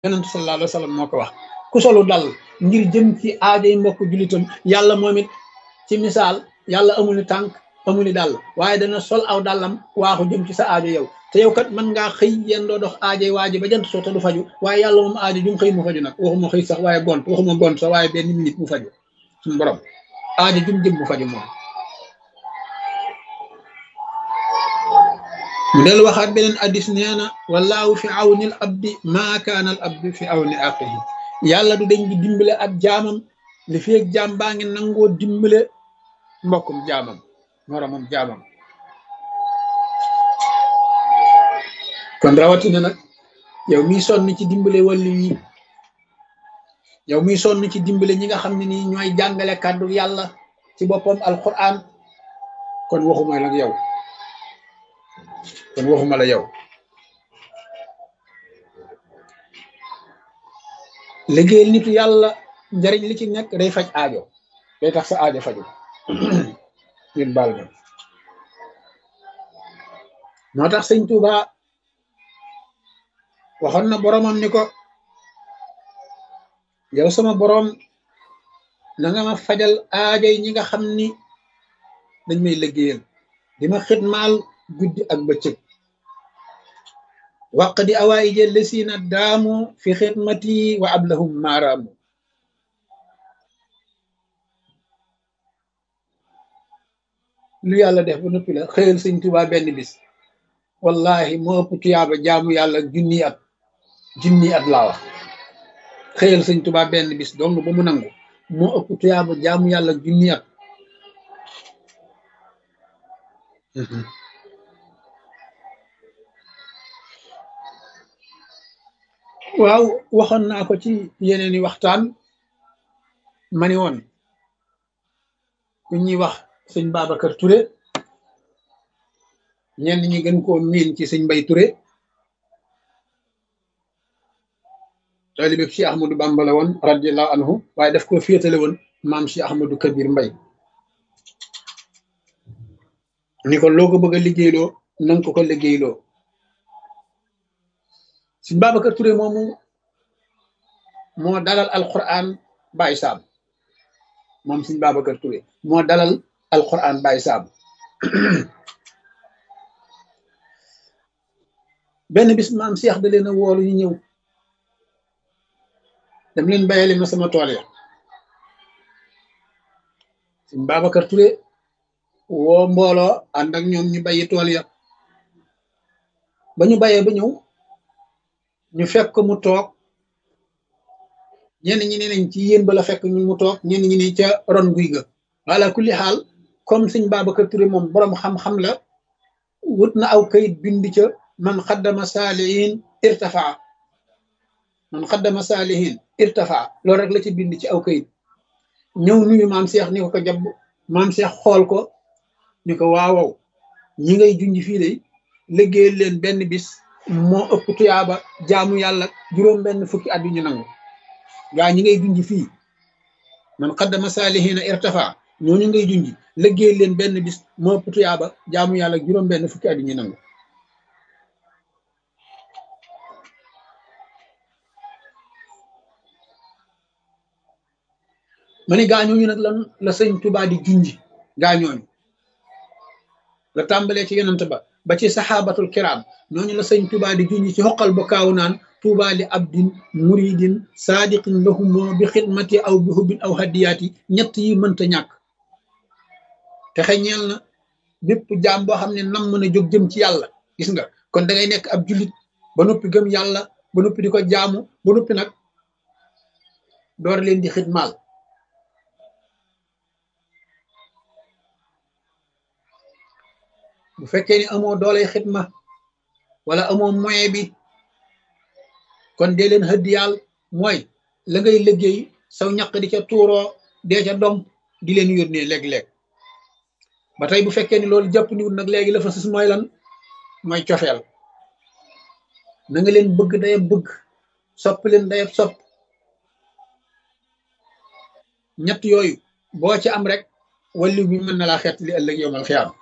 yonent sallallahu alayhi wa sallam moo ko wax ku solu dal ngir jëm ci aajay mbokk jullitam yàlla moom it ci misaal yàlla amul ni tànk amul ni dàll waaye dana sol aw dàllam waaxu jëm ci sa aajo yow te yow kat mën ngaa xëy yéen doo dox aajay waaji ba jant soo te du faju waaye yàlla moom aajo jum xëy mu faju nag waxuma xëy sax waaye gont waxuma gont sax waaye benn minute mu faju suñu borom aajo jum jëm mu faju moom mu del waxaat beneen addis nee na wallaahu fi awni al abdi maa kaana al abdi fi awni aqihi yàlla du dañ di dimbale ab jaamam li feeg jaam baa ngi nangoo dimbale mbokkum jaamam moromam jaamam kon rawatina nag yow miy sonn ci dimbale wàllu yi yow miy sonn ci dimbale ñi nga xam ne nii ñooy jàngale kàddu yàlla ci boppam alquran kon waxuma la yow kon waxuma la yow liggéeyal nitu yàlla njariñ li ci nekk day faj aajo day tax sa aajo faju ngeen baal ma moo tax sëñ Tuuba waxoon na boromam ni ko yow sama borom na nga ma fajal aajo yi ñi nga xam ni dañ may liggéeyal di ma xidmaal guddi ak bëccëg waq di awaayi jël lesiina daamu fi xidmati wa ablahum maaraamu lu yàlla def ba noppi la xëyal sëñ Tuubaa benn bis wallahi moo ëpp tuyaaba jaamu yàlla junni at junni at laa wax xëyal sëñ Tuubaa benn bis dong ba mu nangu moo ëpp tuyaaba jaamu yàlla junni at waaw waxoon naa ko ci yeneeni waxtaan ma ni woon ku ñuy wax sëñ Babacar Touré ñenn ñi gën koo miin ci sëñ Mbay Touré taalibe Cheikh Ahmadou Bamba la woon radiallahu anhu waaye daf ko féetale woon maam Cheikh Ahmadou Kabir Mbay ni ko loo ko bëgg a liggéeyloo nanga ko ko liggéeyloo sëñ Babacar Touré moomu moo dalal alquran Baye Sam moom sëñ Babacar Touré moo dalal alquran Baye Sam benn bis maam Cheikh da leen a woolu ñu ñëw dem leen bayali ma sama tool ya sëñ Babacar Touré woo mbooloo ànd ak ñoom ñu bayi tool ya ba ñu bayee ba ñëw ñu fekk mu toog ñenn ñi ne nañ ci yéen ba la fekk ñu mu toog ñenn ñi ni ca ron guy ga wala kulli xaal comme sëñ Babacar Touré moom boroom xam-xam la wut na aw kayit bind ca man xaddama saalihin irtafaa man xaddama saalihin irtafaa loolu rek la ci bind ci aw kayit ñëw nuyu maam Cheikh ni ko ko jàpp maam Cheikh xool ko ni ko waawow ñi ngay junj fii de liggéeyal leen benn bis moo ëpp tuyaaba jaamu yàlla juróom benn fukki at yu ñu nangu gaa ñi ngay junj fii man xaddama saalihina irtafa ñooñu ngay junj liggéey leen benn bis moo ëpp tuyaaba jaamu yàlla juróom benn fukki at yu ñu nangu ma ni gaa ñooñu nag lan la sëñ Tuubaa di junj gaa ñooñu la tàmbalee ci yonent ba ba ci saxaabatul kiraam ñooñu la sëñ Tuubaa di junj ci xoqal ba kaaw naan Tuubaa li abdin muridin saadiqin lahumoo bi xidmati aw bi hubbin aw hadiyaati ñett yi mënta ñàkk te xeñeel na bépp jaam boo xam ne nam mën a jóg jëm ci yàlla gis nga kon da ngay nekk ab jullit ba noppi gëm yàlla ba noppi di ko jaamu ba noppi nag door leen di xidmaal bu fekkee ni amoo doolay xidma wala amoo moyen bi kon dee leen xëdd yàll mooy la ngay liggéey saw ñaq di ca tuuroo dee ca dom di leen yónnee léeg-léeg ba tey bu fekkee ni loolu jàpp niwut nag léegi la fa sus mooy lan mooy cofeel na nga leen bëgg dayab bëgg sopp leen dayab sopp ñett yooyu boo ci am rek walliw bi mën na laa xeet li ëllëg yowmal xiyaam